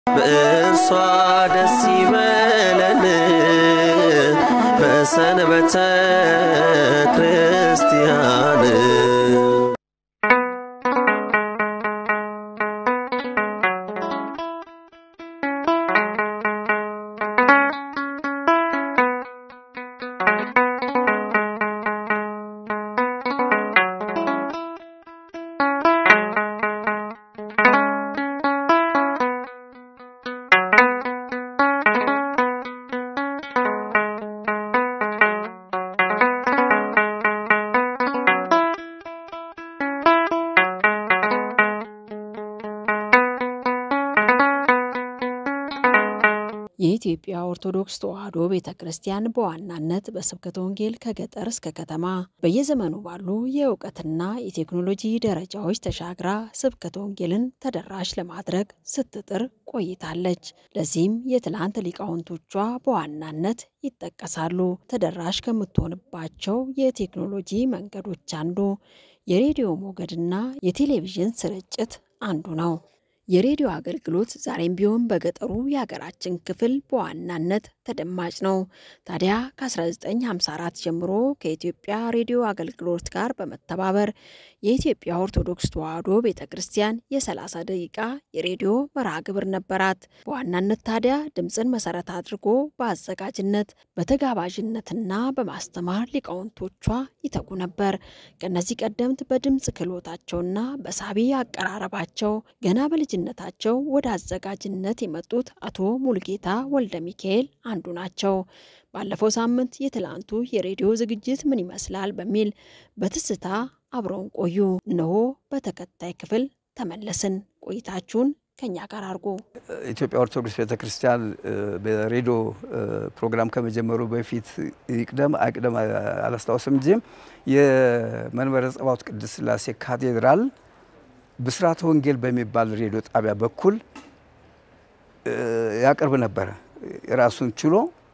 በእርሷ ደስ ይበለን በሰንበተ ክርስቲያን የኢትዮጵያ ኦርቶዶክስ ተዋሕዶ ቤተ ክርስቲያን በዋናነት በስብከተ ወንጌል ከገጠር እስከ ከተማ በየዘመኑ ባሉ የእውቀትና የቴክኖሎጂ ደረጃዎች ተሻግራ ስብከተ ወንጌልን ተደራሽ ለማድረግ ስትጥር ቆይታለች። ለዚህም የትላንት ሊቃውንቶቿ በዋናነት ይጠቀሳሉ። ተደራሽ ከምትሆንባቸው የቴክኖሎጂ መንገዶች አንዱ የሬዲዮ ሞገድና የቴሌቪዥን ስርጭት አንዱ ነው። የሬዲዮ አገልግሎት ዛሬም ቢሆን በገጠሩ የሀገራችን ክፍል በዋናነት ተደማጭ ነው። ታዲያ ከ1954 ጀምሮ ከኢትዮጵያ ሬዲዮ አገልግሎት ጋር በመተባበር የኢትዮጵያ ኦርቶዶክስ ተዋሕዶ ቤተ ክርስቲያን የ30 ደቂቃ የሬዲዮ መርሃ ግብር ነበራት። በዋናነት ታዲያ ድምፅን መሰረት አድርጎ በአዘጋጅነት በተጋባዥነትና በማስተማር ሊቃውንቶቿ ይተጉ ነበር። ከእነዚህ ቀደምት በድምፅ ክህሎታቸውና በሳቢ አቀራረባቸው ገና በልጅነታቸው ወደ አዘጋጅነት የመጡት አቶ ሙልጌታ ወልደ ሚካኤል አንዱ ናቸው። ባለፈው ሳምንት የትላንቱ የሬዲዮ ዝግጅት ምን ይመስላል በሚል በትስታ አብረውን ቆዩ። እነሆ በተከታይ ክፍል ተመለስን። ቆይታችሁን ከኛ ጋር አድርጎ ኢትዮጵያ ኦርቶዶክስ ቤተክርስቲያን በሬዲዮ ፕሮግራም ከመጀመሩ በፊት ይቅደም አይቅደም አላስታውስም እንጂ የመንበረ ጸባዖት ቅድስት ሥላሴ ካቴድራል ብስራተ ወንጌል በሚባል ሬዲዮ ጣቢያ በኩል ያቀርብ ነበረ ራሱን ችሎ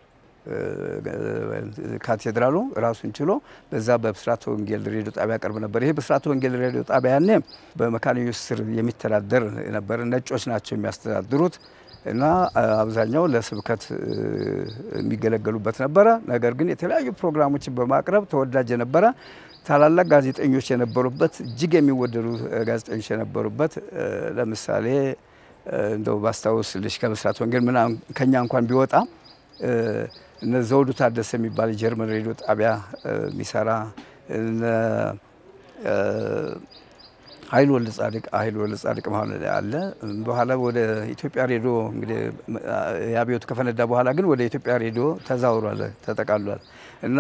ካቴድራሉ ራሱን ችሎ በዛ በብስራተ ወንጌል ሬዲዮ ጣቢያ ያቀርብ ነበር። ይሄ ብስራተ ወንጌል ሬዲዮ ጣቢያ ያኔ በመካነ ኢየሱስ ስር የሚተዳደር ነበር። ነጮች ናቸው የሚያስተዳድሩት እና አብዛኛው ለስብከት የሚገለገሉበት ነበረ። ነገር ግን የተለያዩ ፕሮግራሞችን በማቅረብ ተወዳጅ የነበረ ታላላቅ ጋዜጠኞች የነበሩበት እጅግ የሚወደዱ ጋዜጠኞች የነበሩበት ለምሳሌ እንደው ባስታውስልሽ ከብስራተ ወንጌል ምናምን ከኛ እንኳን ቢወጣ እነ ዘውዱ ታደሰ የሚባል የጀርመን ሬዲዮ ጣቢያ የሚሰራ ኃይል ወልደ ጻድቅ ኃይል ወልደ ጻድቅ ማለት አለ። በኋላ ወደ ኢትዮጵያ ሬዲዮ እንግዲህ የአብዮቱ ከፈነዳ በኋላ ግን ወደ ኢትዮጵያ ሬዲዮ ተዛውሯል፣ ተጠቃሏል እና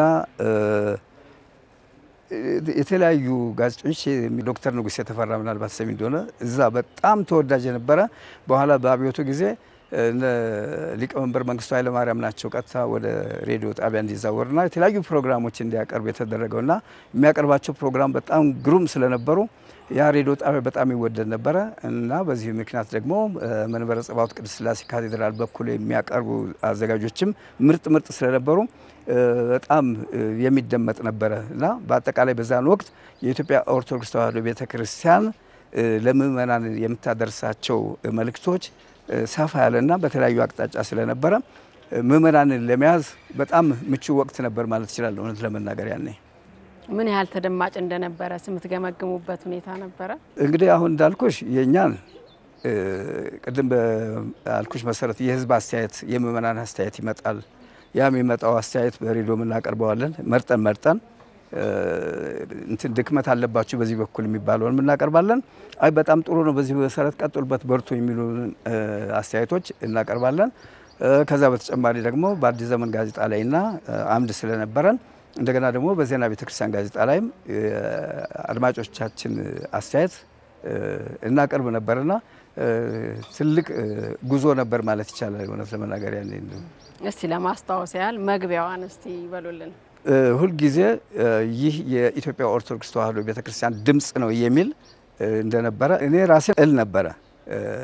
የተለያዩ ጋዜጠኞች ዶክተር ንጉሥ የተፈራ ምናልባት ሰሚ እንደሆነ እዛ በጣም ተወዳጅ የነበረ በኋላ በአብዮቱ ጊዜ ሊቀመንበር መንግስቱ ኃይለማርያም ናቸው ቀጥታ ወደ ሬዲዮ ጣቢያ እንዲዛወርና የተለያዩ ፕሮግራሞች እንዲያቀርብ የተደረገውና የሚያቀርባቸው ፕሮግራም በጣም ግሩም ስለነበሩ ያ ሬዲዮ ጣቢያ በጣም ይወደድ ነበረ እና በዚህ ምክንያት ደግሞ መንበረ ጸባዖት ቅድስት ሥላሴ ካቴድራል በኩል የሚያቀርቡ አዘጋጆችም ምርጥ ምርጥ ስለነበሩ በጣም የሚደመጥ ነበረ እና በአጠቃላይ በዛን ወቅት የኢትዮጵያ ኦርቶዶክስ ተዋሕዶ ቤተ ክርስቲያን ለምእመናን የምታደርሳቸው መልእክቶች ሰፋ ያለና በተለያዩ አቅጣጫ ስለነበረ ምእመናንን ለመያዝ በጣም ምቹ ወቅት ነበር ማለት ይችላል። እውነት ለመናገር ያኔ ምን ያህል ተደማጭ እንደነበረ የምትገመግሙበት ሁኔታ ነበረ? እንግዲህ አሁን እንዳልኩሽ የእኛን ቅድም በአልኩሽ መሰረት የህዝብ አስተያየት የምእመናን አስተያየት ይመጣል። ያ የሚመጣው አስተያየት በሬዲዮ የምናቀርበዋለን መርጠን መርጠን እንትን ድክመት አለባችሁ በዚህ በኩል የሚባለውን የምናቀርባለን። አይ በጣም ጥሩ ነው፣ በዚህ መሰረት ቀጥሉበት፣ በርቱ የሚሉ አስተያየቶች እናቀርባለን። ከዛ በተጨማሪ ደግሞ በአዲስ ዘመን ጋዜጣ ላይና አምድ ስለነበረን እንደገና ደግሞ በዜና ቤተክርስቲያን ጋዜጣ ላይም አድማጮቻችን አስተያየት እናቀርብ ነበርና ትልቅ ጉዞ ነበር ማለት ይቻላል። እውነት ለመናገር ያኔ እስቲ ለማስታወስ ያህል መግቢያዋን እስቲ ይበሉልን። ሁልጊዜ ይህ የኢትዮጵያ ኦርቶዶክስ ተዋሕዶ ቤተክርስቲያን ድምፅ ነው የሚል እንደነበረ እኔ ራሴ እል ነበረ።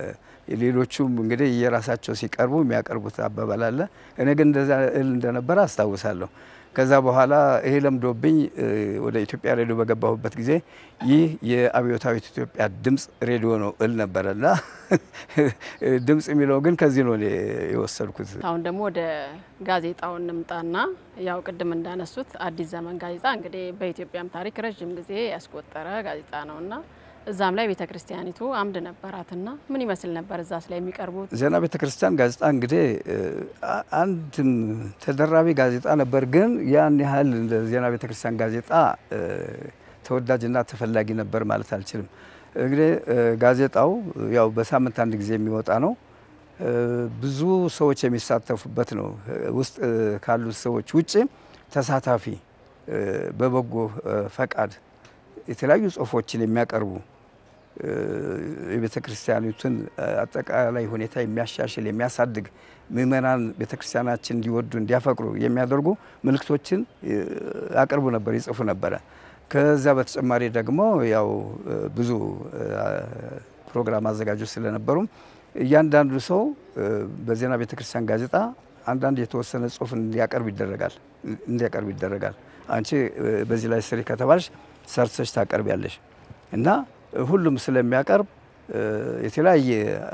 ሌሎቹም እንግዲህ የራሳቸው ሲቀርቡ የሚያቀርቡት አባባል አለ። እኔ ግን እንደዛ እል እንደነበረ አስታውሳለሁ። ከዛ በኋላ ይሄ ለምዶብኝ ወደ ኢትዮጵያ ሬዲዮ በገባሁበት ጊዜ ይህ የአብዮታዊት ኢትዮጵያ ድምፅ ሬዲዮ ነው እል ነበረ እና ድምፅ የሚለው ግን ከዚህ ነው እኔ የወሰድኩት። አሁን ደግሞ ወደ ጋዜጣው እንምጣና ያው ቅድም እንዳነሱት አዲስ ዘመን ጋዜጣ እንግዲህ በኢትዮጵያም ታሪክ ረዥም ጊዜ ያስቆጠረ ጋዜጣ ነውና እዛም ላይ ቤተ ክርስቲያኒቱ አምድ ነበራትና ምን ይመስል ነበር እዛስ ላይ የሚቀርቡት? ዜና ቤተ ክርስቲያን ጋዜጣ እንግዲህ አንድም ተደራቢ ጋዜጣ ነበር፣ ግን ያን ያህል እንደ ዜና ቤተ ክርስቲያን ጋዜጣ ተወዳጅና ተፈላጊ ነበር ማለት አልችልም። እንግዲህ ጋዜጣው ያው በሳምንት አንድ ጊዜ የሚወጣ ነው። ብዙ ሰዎች የሚሳተፉበት ነው። ውስጥ ካሉት ሰዎች ውጭ ተሳታፊ በበጎ ፈቃድ የተለያዩ ጽሁፎችን የሚያቀርቡ የቤተ ክርስቲያኒቱን አጠቃላይ ሁኔታ የሚያሻሽል የሚያሳድግ ምእመናን ቤተ ክርስቲያናችን እንዲወዱ እንዲያፈቅሩ የሚያደርጉ ምልክቶችን ያቀርቡ ነበር፣ ይጽፉ ነበረ። ከዛ በተጨማሪ ደግሞ ያው ብዙ ፕሮግራም አዘጋጆች ስለነበሩም እያንዳንዱ ሰው በዜና ቤተ ክርስቲያን ጋዜጣ አንዳንድ የተወሰነ ጽሁፍ እንዲያቀርብ ይደረጋል እንዲያቀርብ ይደረጋል። አንቺ በዚህ ላይ ስሪ ከተባልሽ ሰርተሽ ታቀርቢያለሽ እና ሁሉም ስለሚያቀርብ የተለያየ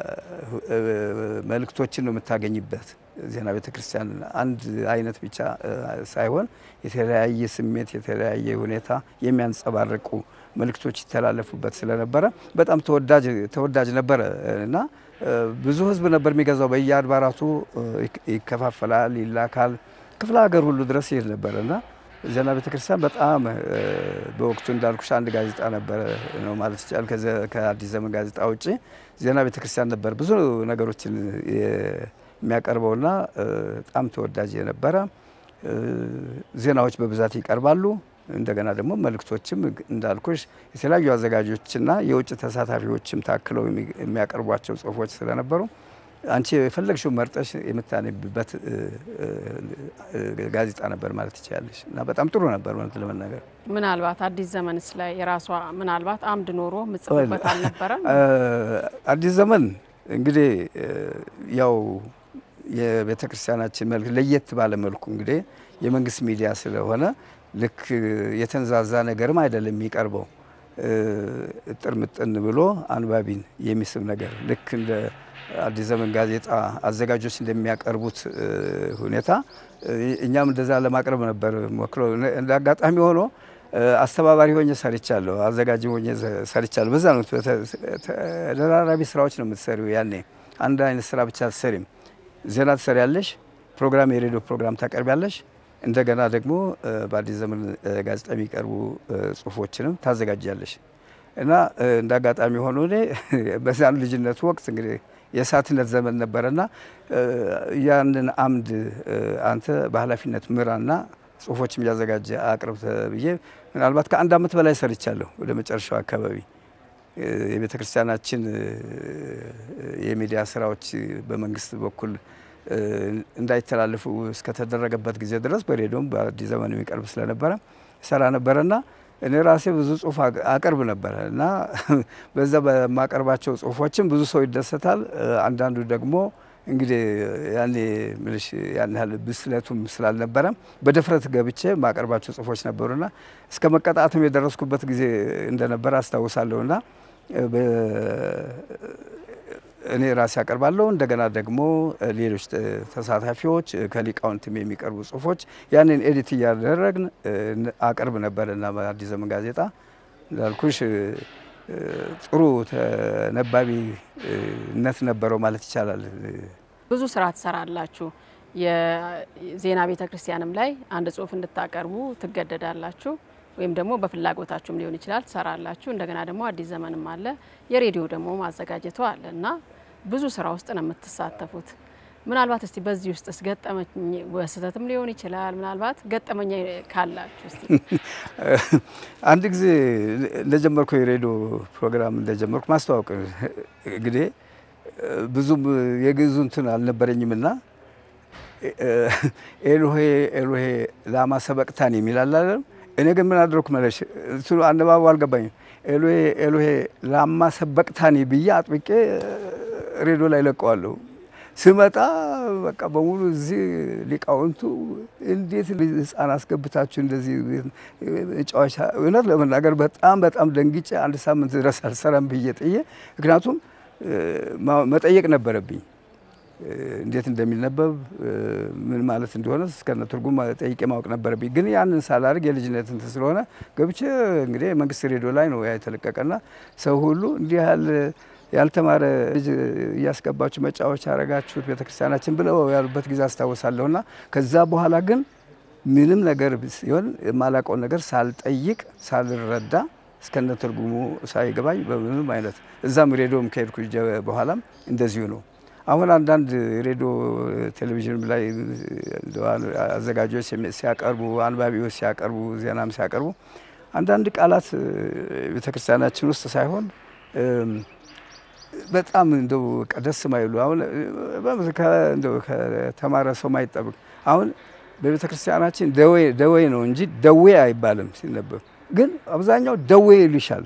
መልእክቶችን ነው የምታገኝበት። ዜና ቤተ ክርስቲያን አንድ አይነት ብቻ ሳይሆን የተለያየ ስሜት፣ የተለያየ ሁኔታ የሚያንጸባርቁ መልእክቶች ይተላለፉበት ስለነበረ በጣም ተወዳጅ ተወዳጅ ነበረ እና ብዙ ሕዝብ ነበር የሚገዛው። በየአድባራቱ ይከፋፈላል፣ ይላካል። ክፍለ ሀገር ሁሉ ድረስ ይሄድ ነበረ እና ዜና ቤተ ክርስቲያን በጣም በወቅቱ እንዳልኩሽ አንድ ጋዜጣ ነበረ ነው ማለት ይቻላል። ከአዲስ ዘመን ጋዜጣ ውጭ ዜና ቤተ ክርስቲያን ነበር ብዙ ነገሮችን የሚያቀርበውና በጣም ተወዳጅ የነበረ ዜናዎች በብዛት ይቀርባሉ። እንደገና ደግሞ መልእክቶችም እንዳልኩሽ የተለያዩ አዘጋጆችና የውጭ ተሳታፊዎችም ታክለው የሚያቀርቧቸው ጽሁፎች ስለነበሩ አንቺ የፈለግሽው መርጠሽ የምታነብበት ጋዜጣ ነበር ማለት ትችላለሽ እና በጣም ጥሩ ነበር ማለት ለመናገር። ምናልባት አዲስ ዘመንስ ላይ የራሷ ምናልባት አምድ ኖሮ ምጽፍበት አልነበረም? አዲስ ዘመን እንግዲህ ያው የቤተ ክርስቲያናችን መልክ ለየት ባለ መልኩ እንግዲህ የመንግስት ሚዲያ ስለሆነ ልክ የተንዛዛ ነገርም አይደለም የሚቀርበው እጥር ምጥን ብሎ አንባቢን የሚስብ ነገር ልክ እንደ አዲስ ዘመን ጋዜጣ አዘጋጆች እንደሚያቀርቡት ሁኔታ እኛም እንደዛ ለማቅረብ ነበር ሞክረው። እንደ አጋጣሚ ሆኖ አስተባባሪ ሆኜ ሰርቻለሁ፣ አዘጋጅ ሆኜ ሰርቻለሁ። በዛ ነው ተደራራቢ ስራዎች ነው የምትሰሪው። ያኔ አንድ አይነት ስራ ብቻ አትሰሪም። ዜና ትሰሪያለሽ፣ ፕሮግራም የሬዲዮ ፕሮግራም ታቀርቢያለሽ። እንደገና ደግሞ በአዲስ ዘመን ጋዜጣ የሚቀርቡ ጽሁፎችንም ታዘጋጃለሽ እና እንደ አጋጣሚ ሆኖ እኔ በዛን ልጅነቱ ወቅት እንግዲህ የእሳትነት ዘመን ነበረና ያንን አምድ አንተ በኃላፊነት ምራና ጽሁፎችም እያዘጋጀ አቅርብ ብዬ ምናልባት ከአንድ ዓመት በላይ ሰርቻለሁ። ወደ መጨረሻው አካባቢ የቤተ ክርስቲያናችን የሚዲያ ስራዎች በመንግስት በኩል እንዳይተላለፉ እስከተደረገበት ጊዜ ድረስ በሬዲዮም በአዲስ ዘመን የሚቀርብ ስለነበረ ሰራ ነበረና እኔ ራሴ ብዙ ጽሁፍ አቀርብ ነበረ እና በዛ በማቀርባቸው ጽሁፎችም ብዙ ሰው ይደሰታል። አንዳንዱ ደግሞ እንግዲህ ያኔ ምልሽ ያን ያህል ብስለቱም ስላልነበረ በድፍረት ገብቼ ማቀርባቸው ጽሁፎች ነበሩና እስከ መቀጣትም የደረስኩበት ጊዜ እንደነበረ አስታውሳለሁና እኔ ራሴ አቀርባለሁ። እንደገና ደግሞ ሌሎች ተሳታፊዎች ከሊቃውንትም የሚቀርቡ ጽሁፎች ያንን ኤዲት እያደረግን አቀርብ ነበር እና በአዲስ ዘመን ጋዜጣ እንዳልኩሽ ጥሩ ተነባቢነት ነበረው ማለት ይቻላል። ብዙ ስራ ትሰራላችሁ። የዜና ቤተ ክርስቲያንም ላይ አንድ ጽሁፍ እንድታቀርቡ ትገደዳላችሁ ወይም ደግሞ በፍላጎታችሁም ሊሆን ይችላል ትሰራላችሁ። እንደገና ደግሞ አዲስ ዘመንም አለ፣ የሬዲዮ ደግሞ ማዘጋጀቱ አለ እና ብዙ ስራ ውስጥ ነው የምትሳተፉት። ምናልባት እስቲ በዚህ ውስጥ ስ ገጠመኝ በስህተትም ሊሆን ይችላል። ምናልባት ገጠመኛ ካላችሁ እስቲ አንድ ጊዜ እንደጀመርኩ የሬዲዮ ፕሮግራም እንደጀመርኩ ማስተዋወቅ እንግዲህ ብዙም የግዙ እንትን አልነበረኝም እና ኤሎሄ ኤሎሄ ላማ ሰበቅታን የሚል አላለም። እኔ ግን ምን አድረኩ መለሽ እሱ አነባቡ አልገባኝም። ኤሎሄ ኤሎሄ ላማ ሰበቅታኒ ብዬ አጥብቄ ሬዲዮ ላይ ለቀዋለሁ። ስመጣ በቃ በሙሉ እዚህ ሊቃውንቱ እንዴት ህፃን አስገብታችሁ እንደዚህ ጨዋታ፣ እውነት ለመናገር በጣም በጣም ደንግጬ አንድ ሳምንት ድረስ አልሰራም ብዬ ጥዬ፣ ምክንያቱም መጠየቅ ነበረብኝ እንዴት እንደሚነበብ ምን ማለት እንደሆነ እስከነ ትርጉም ጠይቄ ማወቅ ነበረብኝ። ግን ያንን ሳላደርግ የልጅነት እንትን ስለሆነ ገብቼ እንግዲህ መንግስት ሬዲዮ ላይ ነው ያ የተለቀቀና ሰው ሁሉ እንዲህ ያህል ያልተማረ ልጅ እያስገባችሁ መጫወቻ አረጋችሁት ቤተክርስቲያናችን ብለው ያሉበት ጊዜ አስታውሳለሁና ከዛ በኋላ ግን ምንም ነገር ሲሆን የማላውቀውን ነገር ሳልጠይቅ ሳልረዳ እስከነ ትርጉሙ ሳይገባኝ በምንም አይነት እዛም ሬዲዮም ከሄድኩ በኋላም እንደዚሁ ነው። አሁን አንዳንድ ሬዲዮ ቴሌቪዥን ላይ አዘጋጆች ሲያቀርቡ፣ አንባቢዎች ሲያቀርቡ፣ ዜናም ሲያቀርቡ አንዳንድ ቃላት ቤተክርስቲያናችን ውስጥ ሳይሆን በጣም እንደው ደስ ማይሉ አሁን እንደው ከተማረ ሰው ማይጠብቅ አሁን በቤተ ክርስቲያናችን ደዌ ነው እንጂ ደዌ አይባልም ሲነበብ፣ ግን አብዛኛው ደዌ ይልሻል።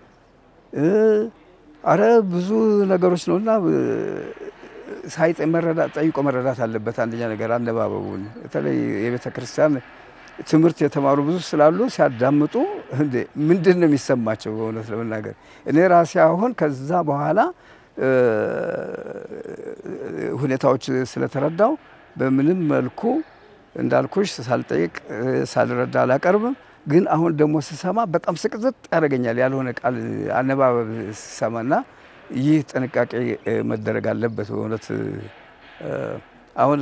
አረ ብዙ ነገሮች ነውና ሳይጠ መረዳት ጠይቆ መረዳት አለበት። አንደኛ ነገር አነባበቡን በተለይ የቤተ ክርስቲያን ትምህርት የተማሩ ብዙ ስላሉ ሲያዳምጡ እንዴ ምንድን ነው የሚሰማቸው? በእውነት ለመናገር እኔ ራሴ አሁን ከዛ በኋላ ሁኔታዎች ስለተረዳው በምንም መልኩ እንዳልኩሽ ሳልጠይቅ ሳልረዳ አላቀርብም። ግን አሁን ደግሞ ስሰማ በጣም ስቅጥጥ ያደርገኛል ያልሆነ ቃል አነባበብ ስሰማና ይህ ጥንቃቄ መደረግ አለበት በእውነት አሁን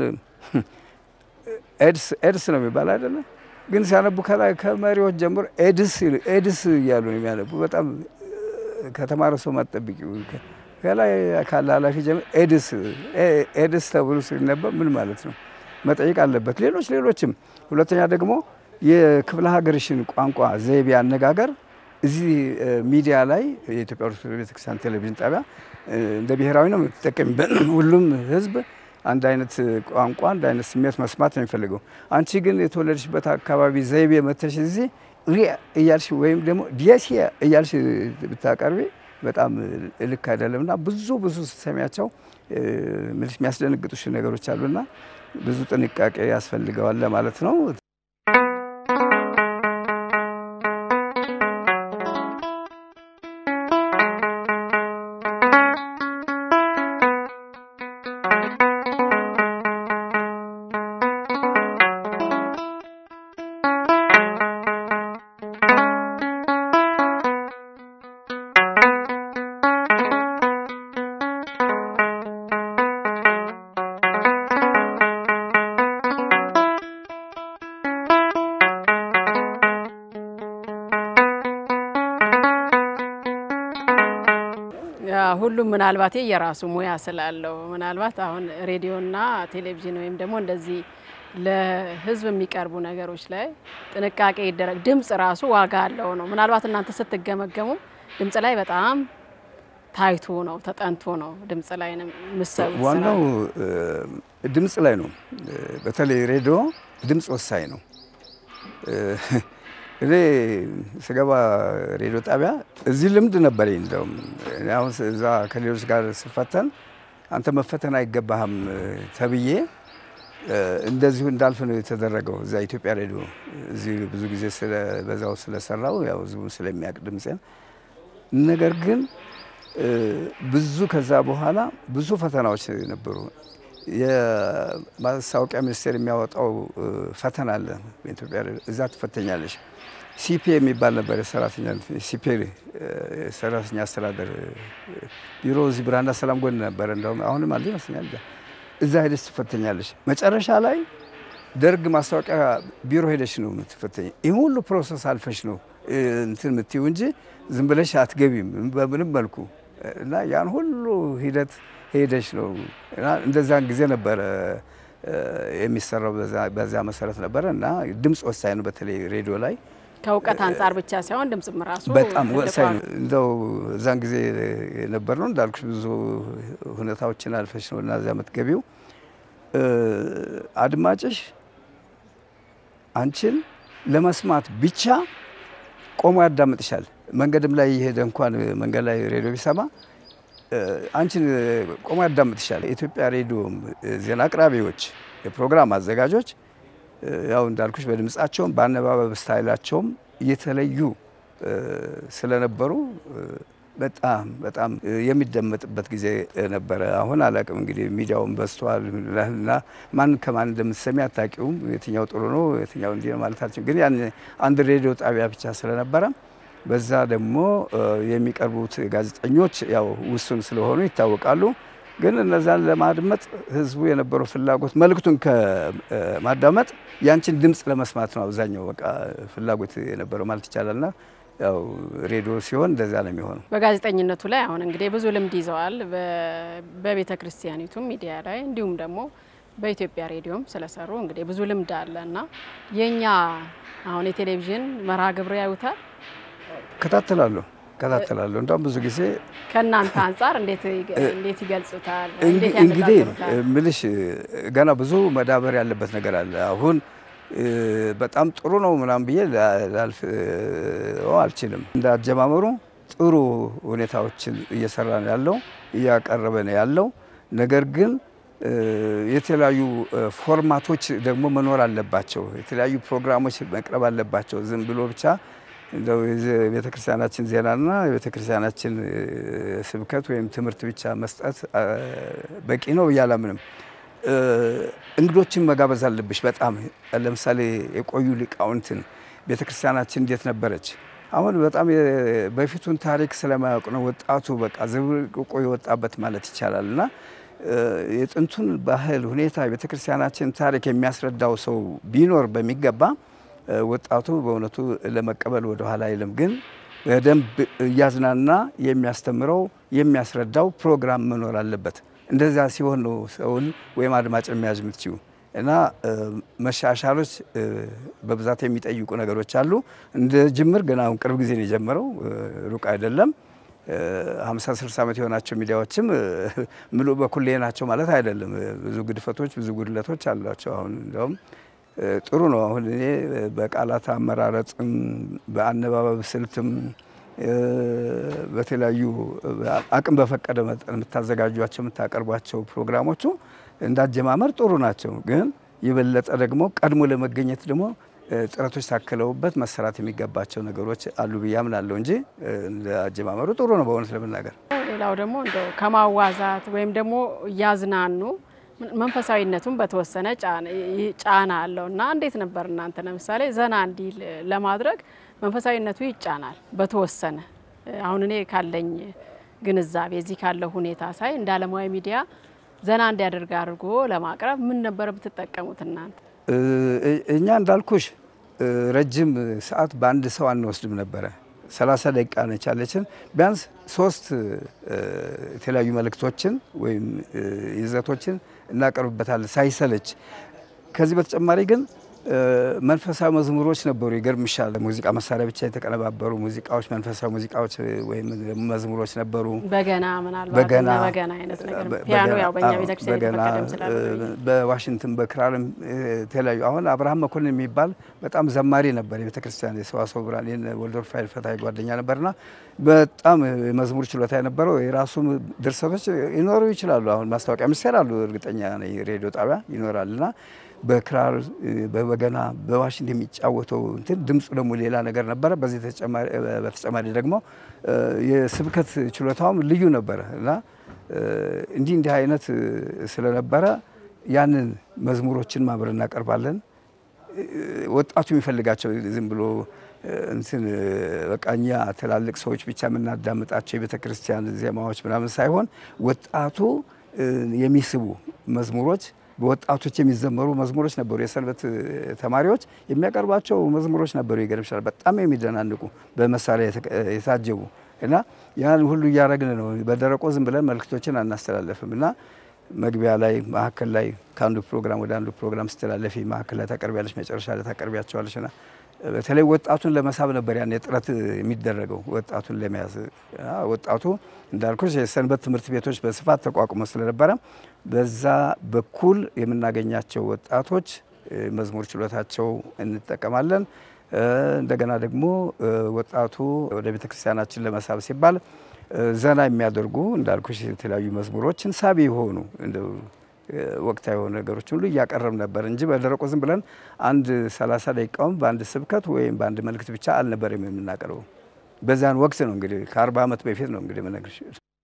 ኤድስ ኤድስ ነው የሚባል አይደለም ግን ሲያነቡ ከላይ ከመሪዎች ጀምሮ ኤድስ ኤድስ እያሉ ነው የሚያነቡ። በጣም ከተማረ ሰው ማጠብቂው ከላይ ካለ ኃላፊ ጀምሮ ኤድስ ኤድስ ተብሎ ሲነበብ ምን ማለት ነው መጠየቅ አለበት። ሌሎች ሌሎችም። ሁለተኛ ደግሞ የክፍለ ሀገርሽን ቋንቋ ዘይቤ፣ አነጋገር እዚህ ሚዲያ ላይ የኢትዮጵያ ኦርቶዶክስ ቤተክርስቲያን ቴሌቪዥን ጣቢያ እንደ ብሔራዊ ነው የምትጠቀሚበት። ሁሉም ህዝብ አንድ አይነት ቋንቋ አንድ አይነት ስሜት መስማት ነው የሚፈልገው። አንቺ ግን የተወለድሽበት አካባቢ ዘይቤ መተሽ እዚህ ሪያ እያልሽ ወይም ደግሞ ዲያሲያ እያልሽ ብታቀርቢ በጣም ልክ አይደለም እና ብዙ ብዙ ስትሰሚያቸው ምልሽ የሚያስደነግጡሽ ነገሮች አሉና ብዙ ጥንቃቄ ያስፈልገዋል ለማለት ነው። ሁሉም ምናልባት የራሱ ሙያ ስላለው ምናልባት አሁን ሬዲዮና ቴሌቪዥን ወይም ደግሞ እንደዚህ ለሕዝብ የሚቀርቡ ነገሮች ላይ ጥንቃቄ ይደረግ። ድምጽ ራሱ ዋጋ አለው ነው። ምናልባት እናንተ ስትገመገሙ ድምጽ ላይ በጣም ታይቶ ነው ተጠንቶ ነው ድምጽ ላይ ነው የምትሰሩት ስራ። ዋናው ድምፅ ላይ ነው። በተለይ ሬዲዮ ድምፅ ወሳኝ ነው። እኔ ስገባ ሬዲዮ ጣቢያ እዚህ ልምድ ነበረኝ። እንደውም እኔ አሁን እዛ ከሌሎች ጋር ስፈተን አንተ መፈተን አይገባህም ተብዬ እንደዚሁ እንዳልፍ ነው የተደረገው። እዛ ኢትዮጵያ ሬዲዮ እዚህ ብዙ ጊዜ በዛው ስለሰራው ያው ህዝቡ ስለሚያውቅ ድምፄን ነገር ግን ብዙ ከዛ በኋላ ብዙ ፈተናዎች ነበሩ። የማስታወቂያ ሚኒስቴር የሚያወጣው ፈተና አለ በኢትዮጵያ እዛ ትፈተኛለሽ። ሲፒ የሚባል ነበር የሰራተኛ ሲፒ የሰራተኛ አስተዳደር ቢሮ እዚህ ብርሃንና ሰላም ጎን ነበረ። እንደውም አሁንም አለ ይመስለኛል። እዛ ሄደሽ ትፈተኛለሽ። መጨረሻ ላይ ደርግ ማስታወቂያ ቢሮ ሄደሽ ነው የምትፈተኝ። ይህ ሁሉ ፕሮሰስ አልፈሽ ነው እንትን የምትይው እንጂ ዝም ብለሽ አትገቢም በምንም መልኩ እና ያን ሁሉ ሂደት ሄደሽ ነው እና እንደዛን ጊዜ ነበረ የሚሰራው በዛ መሰረት ነበረ እና ድምፅ ወሳኝ ነው። በተለይ ሬዲዮ ላይ ከእውቀት አንጻር ብቻ ሳይሆን ድምጽም ራሱ በጣም ትልቅ ወሳኝ ዋጋ- ነው። እንደው እዛን ጊዜ የነበር ነው እንዳልኩሽ ብዙ ሁኔታዎችን አልፈሽ ነው እና እዚያ የምትገቢው አድማጭሽ አንቺን ለመስማት ብቻ ቆሞ ያዳምጥሻል። መንገድም ላይ የሄደ እንኳን መንገድ ላይ ሬዲዮ ቢሰማ አንቺን ቆሞ ያዳምጥሻል። የኢትዮጵያ ሬዲዮ ዜና አቅራቢዎች፣ የፕሮግራም አዘጋጆች ያው እንዳልኩሽ በድምጻቸውም በአነባበብ ስታይላቸውም የተለዩ ስለነበሩ በጣም በጣም የሚደመጥበት ጊዜ ነበረ። አሁን አላቅም እንግዲህ ሚዲያውን በዝቷል እና ማን ከማን እንደምትሰሚ አታውቂውም። የትኛው ጥሩ ነው የትኛው እንዲህ ማለታችን ግን ያን አንድ ሬዲዮ ጣቢያ ብቻ ስለነበረ በዛ ደግሞ የሚቀርቡት ጋዜጠኞች ያው ውሱን ስለሆኑ ይታወቃሉ። ግን እነዛን ለማድመጥ ህዝቡ የነበረው ፍላጎት መልእክቱን ከማዳመጥ ያንቺን ድምፅ ለመስማት ነው አብዛኛው በቃ ፍላጎት የነበረው ማለት ይቻላልና ያው ሬዲዮ ሲሆን እንደዛ ነው የሚሆነው። በጋዜጠኝነቱ ላይ አሁን እንግዲህ ብዙ ልምድ ይዘዋል። በቤተ ክርስቲያኒቱም ሚዲያ ላይ እንዲሁም ደግሞ በኢትዮጵያ ሬዲዮም ስለሰሩ እንግዲህ ብዙ ልምድ አለ እና የእኛ አሁን የቴሌቪዥን መርሃ ግብር ያዩታል እከታተላለሁ እከታተላለሁ እንደውም ብዙ ጊዜ ከእናንተ አንጻር እንዴት እንዴት ይገልጹታል? እንዴት እንግዲህ ያነጻጽሩታል? ምልሽ ገና ብዙ መዳበር ያለበት ነገር አለ። አሁን በጣም ጥሩ ነው ምናምን ብዬ ላልፍ አልችልም። እንደ አጀማመሩ ጥሩ ሁኔታዎችን እየሰራ ነው ያለው እያቀረበ ነው ያለው። ነገር ግን የተለያዩ ፎርማቶች ደግሞ መኖር አለባቸው። የተለያዩ ፕሮግራሞች መቅረብ አለባቸው። ዝም ብሎ ብቻ እንደው የቤተ ክርስቲያናችን ዜናና የቤተ ክርስቲያናችን ስብከት ወይም ትምህርት ብቻ መስጠት በቂ ነው ብዬ አላምንም። እንግዶችን መጋበዝ አለብሽ። በጣም ለምሳሌ የቆዩ ሊቃውንትን ቤተ ክርስቲያናችን እንዴት ነበረች? አሁን በጣም በፊቱን ታሪክ ስለማያውቅ ነው ወጣቱ በቃ ዝብርቅቆ የወጣበት ማለት ይቻላል እና የጥንቱን ባህል ሁኔታ የቤተ ክርስቲያናችን ታሪክ የሚያስረዳው ሰው ቢኖር በሚገባ ወጣቱ በእውነቱ ለመቀበል ወደ ኋላ አይልም። ግን በደንብ እያዝናና የሚያስተምረው የሚያስረዳው ፕሮግራም መኖር አለበት። እንደዛ ሲሆን ነው ሰውን ወይም አድማጭ የሚያዝ የምትችው እና መሻሻሎች በብዛት የሚጠይቁ ነገሮች አሉ። እንደ ጅምር ግን አሁን ቅርብ ጊዜ ነው የጀመረው፣ ሩቅ አይደለም። ሀምሳ ስልሳ ዓመት የሆናቸው ሚዲያዎችም ምሉ በኩሌ ናቸው ማለት አይደለም። ብዙ ግድፈቶች፣ ብዙ ጉድለቶች አሏቸው። አሁን እንዲያውም ጥሩ ነው። አሁን እኔ በቃላት አመራረጥም በአነባበብ ስልትም በተለያዩ አቅም በፈቀደ መጠን የምታዘጋጇቸው የምታቀርቧቸው ፕሮግራሞቹ እንዳጀማመር ጥሩ ናቸው። ግን የበለጠ ደግሞ ቀድሞ ለመገኘት ደግሞ ጥረቶች ታክለውበት መሰራት የሚገባቸው ነገሮች አሉ ብዬ አምናለሁ እንጂ እንደ አጀማመሩ ጥሩ ነው በእውነት ለመናገር። ሌላው ደግሞ እንደው ከማዋዛት ወይም ደግሞ እያዝናኑ መንፈሳዊነቱን በተወሰነ ጫና አለው እና እንዴት ነበር እናንተ ለምሳሌ ዘና እንዲል ለማድረግ መንፈሳዊነቱ ይጫናል በተወሰነ አሁን እኔ ካለኝ ግንዛቤ እዚህ ካለው ሁኔታ ሳይ እንደ ዓለማዊ ሚዲያ ዘና እንዲያደርግ አድርጎ ለማቅረብ ምን ነበር ብትጠቀሙት እናንተ? እኛ እንዳልኩሽ ረጅም ሰዓት በአንድ ሰው አንወስድም ነበረ። ሰላሳ ደቂቃ ነች ያለችን። ቢያንስ ሶስት የተለያዩ መልእክቶችን ወይም ይዘቶችን እናቀርብበታለን ሳይሰለች። ከዚህ በተጨማሪ ግን መንፈሳዊ መዝሙሮች ነበሩ። ይገርምሻል፣ ሙዚቃ መሳሪያ ብቻ የተቀነባበሩ ሙዚቃዎች፣ መንፈሳዊ ሙዚቃዎች ወይም መዝሙሮች ነበሩ። በገና ምናልባት በገና በገና አይነት ነገር ፒያኖ ያው በእኛ ቤተክርስቲያን የተፈቀደም ስላለ በዋሽንግተን በክራርም የተለያዩ አሁን አብርሃም መኮንን የሚባል በጣም ዘማሪ ነበር። የቤተክርስቲያን የሰዋስወ ብርሃን ወልዶር ፋይል ፈታይ ጓደኛ ነበርና በጣም የመዝሙር ችሎታ የነበረው የራሱ ድርሰቶች ይኖሩ ይችላሉ። አሁን ማስታወቂያ ሚኒስቴር አሉ፣ እርግጠኛ ነኝ ሬዲዮ ጣቢያ ይኖራልና በክራር በበገና በዋሽንት የሚጫወተው እንትን ድምፁ ደግሞ ሌላ ነገር ነበረ። በዚህ በተጨማሪ ደግሞ የስብከት ችሎታውም ልዩ ነበረ እና እንዲህ እንዲህ አይነት ስለነበረ ያንን መዝሙሮችን ማብረ እናቀርባለን። ወጣቱ የሚፈልጋቸው ዝም ብሎ እንትን በቃ እኛ ትላልቅ ሰዎች ብቻ የምናዳምጣቸው የቤተ ክርስቲያን ዜማዎች ምናምን ሳይሆን ወጣቱ የሚስቡ መዝሙሮች በወጣቶች የሚዘመሩ መዝሙሮች ነበሩ። የሰንበት ተማሪዎች የሚያቀርባቸው መዝሙሮች ነበሩ። ይገርምሻል፣ በጣም የሚደናንቁ በመሳሪያ የታጀቡ እና ያን ሁሉ እያደረግን ነው። በደረቆ ዝም ብለን መልእክቶችን አናስተላለፍም እና መግቢያ ላይ መካከል ላይ ከአንዱ ፕሮግራም ወደ አንዱ ፕሮግራም ስተላለፊ መካከል ላይ ታቀርቢያለች፣ መጨረሻ ላይ ታቀርቢያቸዋለች እና በተለይ ወጣቱን ለመሳብ ነበር ያን ጥረት የሚደረገው ወጣቱን ለመያዝ። ወጣቱ እንዳልኩሽ የሰንበት ትምህርት ቤቶች በስፋት ተቋቁሞ ስለነበረ በዛ በኩል የምናገኛቸው ወጣቶች መዝሙር ችሎታቸው እንጠቀማለን። እንደገና ደግሞ ወጣቱ ወደ ቤተ ክርስቲያናችን ለመሳብ ሲባል ዘና የሚያደርጉ እንዳልኩሽ የተለያዩ መዝሙሮችን ሳቢ የሆኑ እንደው ወቅታዊ የሆኑ ነገሮች ሁሉ እያቀረብ ነበር እንጂ በደረቁ ዝም ብለን አንድ ሰላሳ ደቂቃውን በአንድ ስብከት ወይም በአንድ መልእክት ብቻ አልነበረም የምናቀርበው። በዛን ወቅት ነው እንግዲህ ከአርባ ዓመት በፊት ነው እንግዲህ የምነግርሽ።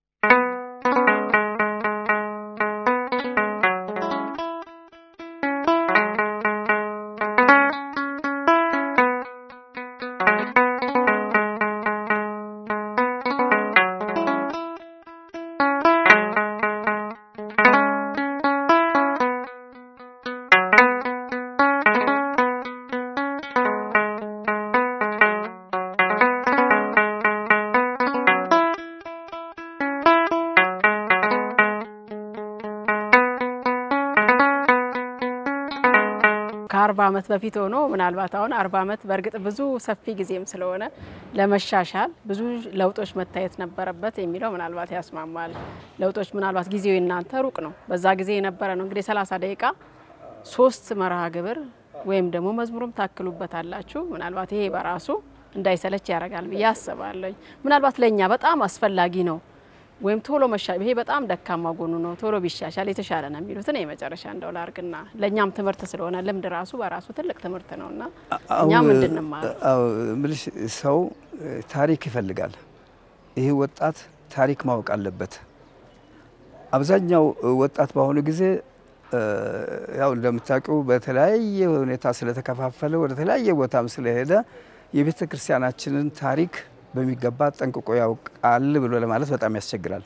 ከአርባ ዓመት በፊት ሆኖ ምናልባት አሁን አርባ ዓመት በእርግጥ ብዙ ሰፊ ጊዜም ስለሆነ ለመሻሻል ብዙ ለውጦች መታየት ነበረበት የሚለው ምናልባት ያስማማል። ለውጦች ምናልባት ጊዜው እናንተ ሩቅ ነው። በዛ ጊዜ የነበረ ነው እንግዲህ ሰላሳ ደቂቃ ሶስት መርሃ ግብር ወይም ደግሞ መዝሙርም ታክሉበታላችሁ። ምናልባት ይሄ በራሱ እንዳይሰለች ያደርጋል ብዬ አስባለሁ። ምናልባት ለእኛ በጣም አስፈላጊ ነው ወይም ቶሎ መሻ ይሄ በጣም ደካማ ጎኑ ነው፣ ቶሎ ቢሻሻል የተሻለ ነው የሚሉትን የመጨረሻ እንደው ላርግና ለእኛም ትምህርት ስለሆነ ልምድ ራሱ በራሱ ትልቅ ትምህርት ነው እና እኛም እንድንማር ምልሽ ሰው ታሪክ ይፈልጋል። ይህ ወጣት ታሪክ ማወቅ አለበት። አብዛኛው ወጣት በአሁኑ ጊዜ ያው እንደምታውቂው በተለያየ ሁኔታ ስለተከፋፈለ ወደ ተለያየ ቦታም ስለሄደ የቤተ ክርስቲያናችንን ታሪክ በሚገባ ጠንቅቆ ያውቃል ብሎ ለማለት በጣም ያስቸግራል።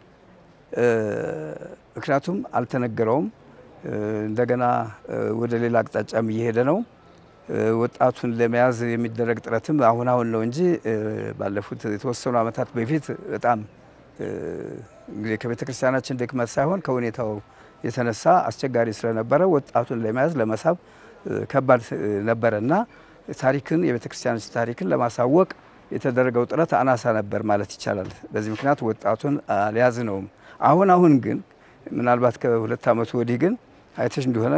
ምክንያቱም አልተነገረውም። እንደገና ወደ ሌላ አቅጣጫም እየሄደ ነው። ወጣቱን ለመያዝ የሚደረግ ጥረትም አሁን አሁን ነው እንጂ ባለፉት የተወሰኑ ዓመታት በፊት በጣም እንግዲህ ከቤተ ክርስቲያናችን ድክመት ሳይሆን ከሁኔታው የተነሳ አስቸጋሪ ስለነበረ ወጣቱን ለመያዝ ለመሳብ ከባድ ነበረ እና ታሪክን የቤተ ክርስቲያናችን ታሪክን ለማሳወቅ የተደረገው ጥረት አናሳ ነበር ማለት ይቻላል። በዚህ ምክንያት ወጣቱን አልያዝነውም። አሁን አሁን ግን ምናልባት ከሁለት ዓመቱ ወዲህ ግን አይተሽ እንደሆነ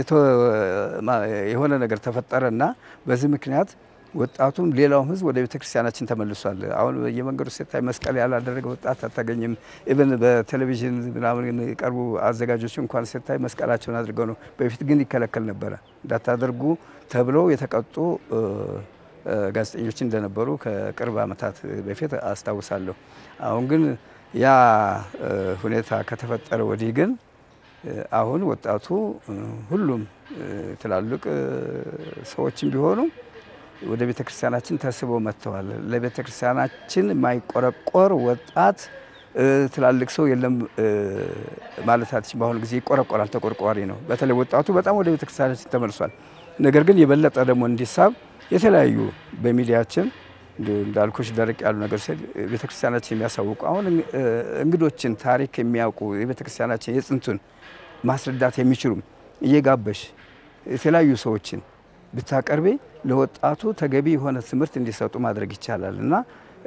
የሆነ ነገር ተፈጠረና በዚህ ምክንያት ወጣቱም ሌላውም ሕዝብ ወደ ቤተ ክርስቲያናችን ተመልሷል። አሁን በየመንገዱ ስታይ መስቀል ያላደረገ ወጣት አታገኝም። ኢቨን በቴሌቪዥን ምናምን የቀርቡ አዘጋጆች እንኳን ስታይ መስቀላቸውን አድርገው ነው። በፊት ግን ይከለከል ነበረ። እንዳታደርጉ ተብለው የተቀጡ ጋዜጠኞች እንደነበሩ ከቅርብ ዓመታት በፊት አስታውሳለሁ። አሁን ግን ያ ሁኔታ ከተፈጠረ ወዲህ ግን አሁን ወጣቱ ሁሉም ትላልቅ ሰዎችም ቢሆኑ ወደ ቤተ ክርስቲያናችን ተስበው መጥተዋል። ለቤተ ክርስቲያናችን የማይቆረቆር ወጣት ትላልቅ ሰው የለም ማለታችን በአሁኑ ጊዜ ይቆረቆራል፣ ተቆርቋሪ ነው። በተለይ ወጣቱ በጣም ወደ ቤተ ክርስቲያናችን ተመልሷል። ነገር ግን የበለጠ ደግሞ እንዲሳብ የተለያዩ በሚዲያችን እንዳልኩሽ ደረቅ ያሉ ነገር ስል ቤተክርስቲያናችን የሚያሳውቁ አሁን እንግዶችን ታሪክ የሚያውቁ የቤተክርስቲያናችን የጥንቱን ማስረዳት የሚችሉም እየጋበሽ የተለያዩ ሰዎችን ብታቀርቤ ለወጣቱ ተገቢ የሆነ ትምህርት እንዲሰጡ ማድረግ ይቻላል እና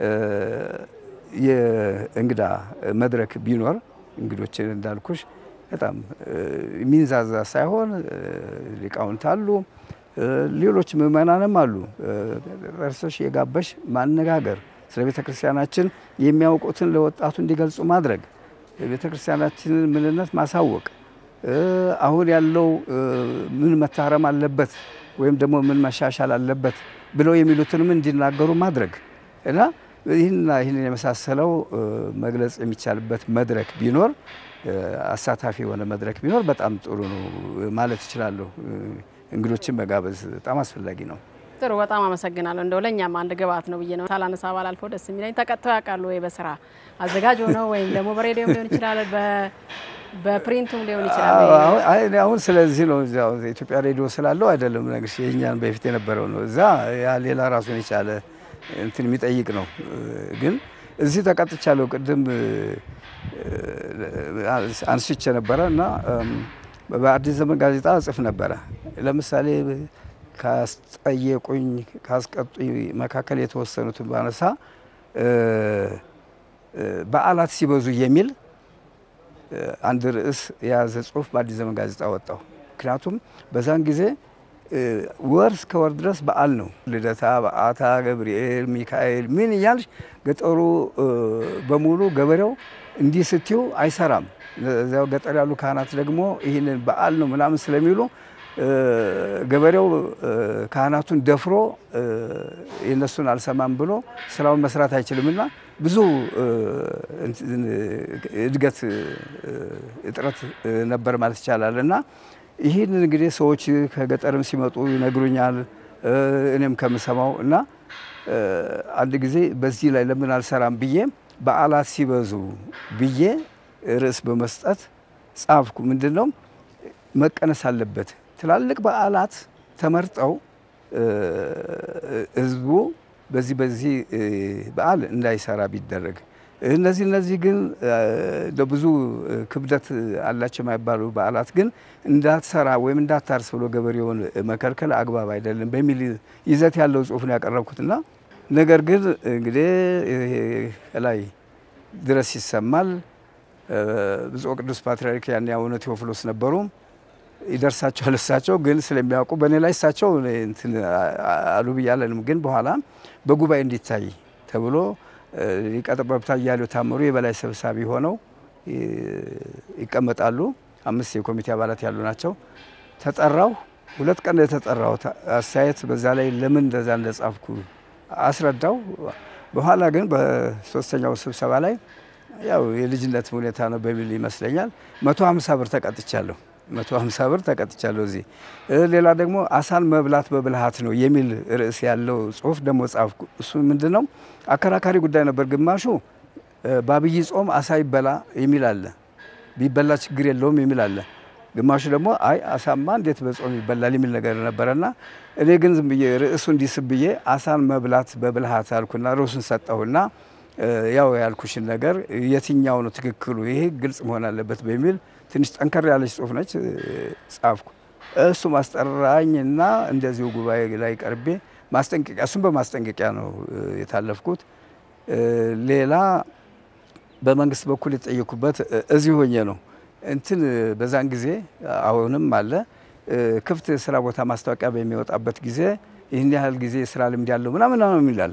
የእንግዳ መድረክ ቢኖር እንግዶችን እንዳልኩሽ በጣም የሚንዛዛ ሳይሆን ሊቃውንት አሉ ሌሎች ምእመናንም አሉ። እርሶች የጋበሽ ማነጋገር ስለ ቤተ ክርስቲያናችን የሚያውቁትን ለወጣቱ እንዲገልጹ ማድረግ የቤተ ክርስቲያናችንን ምንነት ማሳወቅ አሁን ያለው ምን መታረም አለበት ወይም ደግሞ ምን መሻሻል አለበት ብለው የሚሉትንም እንዲናገሩ ማድረግ እና ይህንና ይህንን የመሳሰለው መግለጽ የሚቻልበት መድረክ ቢኖር አሳታፊ የሆነ መድረክ ቢኖር በጣም ጥሩ ነው ማለት እችላለሁ። እንግዶችን መጋበዝ በጣም አስፈላጊ ነው። ጥሩ፣ በጣም አመሰግናለሁ። እንደው ለእኛም አንድ ግብአት ነው ብዬ ነው ሳላነሳ ባላልፈው ደስ የሚለኝ ተቀጥተው ያውቃሉ ወይ በስራ አዘጋጅ ሆነው ወይም ደግሞ በሬዲዮም ሊሆን ይችላል በፕሪንቱም ሊሆን ይችላል። አሁን ስለዚህ ነው እዚያው ኢትዮጵያ ሬዲዮ ስላለው አይደለም ነግርሽ የእኛን በፊት የነበረው ነው። እዛ ያ ሌላ ራሱን የቻለ እንትን የሚጠይቅ ነው። ግን እዚህ ተቀጥቻለሁ። ቅድም አንስቼ ነበረ እና በአዲስ ዘመን ጋዜጣ እጽፍ ነበረ። ለምሳሌ ካስጠየቁኝ ካስቀጡኝ መካከል የተወሰኑትን ባነሳ በዓላት ሲበዙ የሚል አንድ ርዕስ የያዘ ጽሁፍ በአዲስ ዘመን ጋዜጣ ወጣው። ምክንያቱም በዛን ጊዜ ወር እስከ ወር ድረስ በዓል ነው። ልደታ፣ በዓታ፣ ገብርኤል፣ ሚካኤል ምን እያልሽ ገጠሩ በሙሉ ገበሬው እንዲህ ስትዩ አይሰራም። እዚያው ገጠር ያሉ ካህናት ደግሞ ይህንን በዓል ነው ምናምን ስለሚሉ ገበሬው ካህናቱን ደፍሮ የነሱን አልሰማም ብሎ ስራውን መስራት አይችልምና ብዙ እድገት እጥረት ነበር ማለት ይቻላል። እና ይህን እንግዲህ ሰዎች ከገጠርም ሲመጡ ይነግሩኛል፣ እኔም ከምሰማው እና አንድ ጊዜ በዚህ ላይ ለምን አልሰራም ብዬ በዓላት ሲበዙ ብዬ ርዕስ በመስጠት ጻፍኩ። ምንድን ነው መቀነስ አለበት ትላልቅ በዓላት ተመርጠው ህዝቡ በዚህ በዚህ በዓል እንዳይሰራ ቢደረግ እነዚህ እነዚህ ግን ብዙ ክብደት አላቸው የማይባሉ በዓላት ግን እንዳትሰራ ወይም እንዳታርስ ብሎ ገበሬውን መከልከል አግባብ አይደለም በሚል ይዘት ያለው ጽሑፍ ነው ያቀረብኩትና ነገር ግን እንግዲህ ላይ ድረስ ይሰማል። ብፁዕ ቅዱስ ፓትርያርክ ያን አቡነ ቴዎፍሎስ ነበሩ። ይደርሳቸዋል። እሳቸው ግን ስለሚያውቁ በእኔ ላይ እሳቸው እንትን አሉ ብያለንም። ግን በኋላ በጉባኤ እንዲታይ ተብሎ ሊቀ ጠበብት አያሌው ታምሩ የበላይ ሰብሳቢ ሆነው ይቀመጣሉ። አምስት የኮሚቴ አባላት ያሉ ናቸው። ተጠራው። ሁለት ቀን የተጠራሁት አስተያየት በዛ ላይ ለምን እንደዛ እንደጻፍኩ አስረዳው። በኋላ ግን በሶስተኛው ስብሰባ ላይ ያው የልጅነት ሁኔታ ነው በሚል ይመስለኛል መቶ ሀምሳ ብር ተቀጥቻለሁ። መቶ ሀምሳ ብር ተቀጥቻለሁ። እዚህ ሌላ ደግሞ አሳን መብላት በብልሃት ነው የሚል ርዕስ ያለው ጽሁፍ ደግሞ ጻፍኩ። እሱ ምንድን ነው አከራካሪ ጉዳይ ነበር። ግማሹ በአብይ ጾም አሳ ይበላ የሚል አለ፣ ቢበላ ችግር የለውም የሚል አለ። ግማሹ ደግሞ አይ አሳማ እንዴት በጾም ይበላል የሚል ነገር ነበረና እኔ ግን ዝም ብዬ ርዕሱ እንዲስብ ብዬ አሳን መብላት በብልሃት አልኩና ርዕሱን ሰጠሁና ያው ያልኩሽን ነገር የትኛው ነው ትክክሉ፣ ይሄ ግልጽ መሆን አለበት በሚል ትንሽ ጠንከር ያለች ጽሁፍ ነች ጻፍኩ። እሱ ማስጠራኝና እንደዚሁ ጉባኤ ላይ ቀርቤ ማስጠንቀቂያ እሱም በማስጠንቀቂያ ነው የታለፍኩት። ሌላ በመንግስት በኩል የጠየኩበት እዚሁ ሆኜ ነው እንትን በዛን ጊዜ አሁንም አለ ክፍት ስራ ቦታ ማስታወቂያ በሚወጣበት ጊዜ ይህን ያህል ጊዜ ስራ ልምድ ያለው ምናምን ነው የሚላል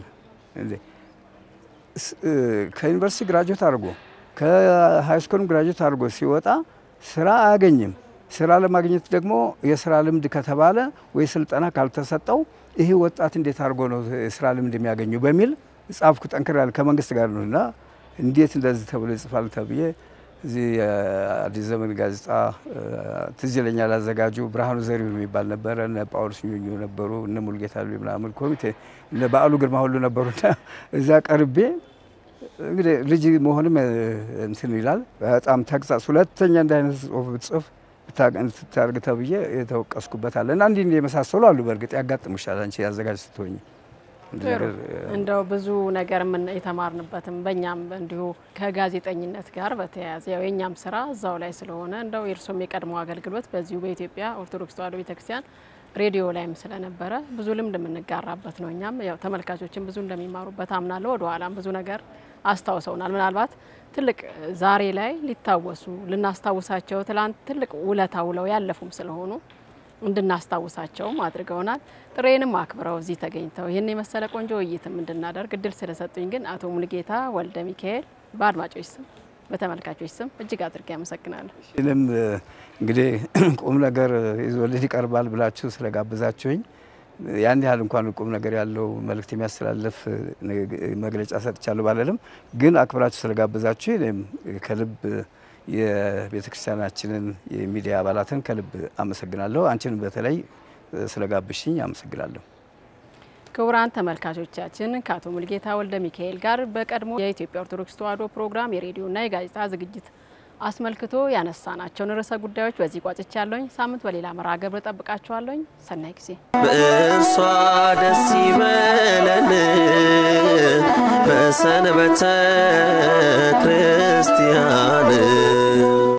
ከዩኒቨርሲቲ ግራጁዌት አድርጎ ከሃይስኩልም ግራጁዌት አድርጎ ሲወጣ ስራ አያገኝም። ስራ ለማግኘት ደግሞ የስራ ልምድ ከተባለ ወይ ስልጠና ካልተሰጠው ይህ ወጣት እንዴት አድርጎ ነው የስራ ልምድ የሚያገኙ በሚል ጻፍኩ። ጠንክር ያለ ከመንግስት ጋር ነው እና እንዴት እንደዚህ ተብሎ ይጽፋል ተብዬ እዚህ የአዲስ ዘመን ጋዜጣ ትዝ ይለኛል። አዘጋጁ ብርሃኑ ዘሪሁን የሚባል ነበረ። እነ ጳውሎስ ኞኞ ነበሩ፣ እነ ሙልጌታ ምናምን ኮሚቴ እነ በዓሉ ግርማ ሁሉ ነበሩና እዛ ቀርቤ እንግዲህ ልጅ መሆንም እንትን ይላል። በጣም ተግሳጽ ሁለተኛ እንዲህ አይነት ጽሁፍ ብትጽፍ ታርግ ተብዬ የተወቀስኩበት አለ እና እንዲህ እንዲህ የመሳሰሉ አሉ። በእርግጥ ያጋጥሙሻል አንቺ ያዘጋጅ ስትሆኝ እንደው ብዙ ነገር ምን የተማርንበትም በእኛም እንዲሁ ከጋዜጠኝነት ጋር በተያያዘ ያው የእኛም ስራ እዛው ላይ ስለሆነ እንደው የእርሶም የቀድሞ አገልግሎት በዚሁ በኢትዮጵያ ኦርቶዶክስ ተዋሕዶ ቤተክርስቲያን ሬዲዮ ላይም ስለነበረ ብዙ ልምድ የምንጋራበት ነው። እኛም ያው ተመልካቾችን ብዙ እንደሚማሩበት አምናለሁ። ወደ ኋላም ብዙ ነገር አስታውሰውናል። ምናልባት ትልቅ ዛሬ ላይ ሊታወሱ ልናስታውሳቸው ትላንት ትልቅ ውለታ ውለው ያለፉም ስለሆኑ እንድናስታውሳቸውም አድርገውናል። ጥሬንም አክብረው እዚህ ተገኝተው ይህን የመሰለ ቆንጆ ውይይትም እንድናደርግ እድል ስለሰጡኝ ግን አቶ ሙልጌታ ወልደ ሚካኤል በአድማጮች ስም በተመልካቾች ስም እጅግ አድርጌ አመሰግናለሁ። ይህንም እንግዲህ ቁም ነገር ይዞልህ ይቀርባል ብላችሁ ስለጋብዛችሁኝ ያን ያህል እንኳን ቁም ነገር ያለው መልእክት የሚያስተላልፍ መግለጫ ሰጥቻለሁ ባለልም ግን አክብራችሁ ስለጋበዛችሁ እኔም ከልብ የቤተ ክርስቲያናችንን የሚዲያ አባላትን ከልብ አመሰግናለሁ። አንቺን በተለይ ስለጋብሽኝ አመሰግናለሁ። ክቡራን ተመልካቾቻችን ከአቶ ሙልጌታ ወልደ ሚካኤል ጋር በቀድሞ የኢትዮጵያ ኦርቶዶክስ ተዋሕዶ ፕሮግራም የሬዲዮና የጋዜጣ ዝግጅት አስመልክቶ ያነሳናቸውን ርዕሰ ጉዳዮች በዚህ ቋጭቻ ያለሁኝ። ሳምንት በሌላ መርሃ ግብር እጠብቃችኋለሁኝ። ሰናይ ጊዜ። በእርሷ ደስ ይበለን በሰንበተ ክርስቲያን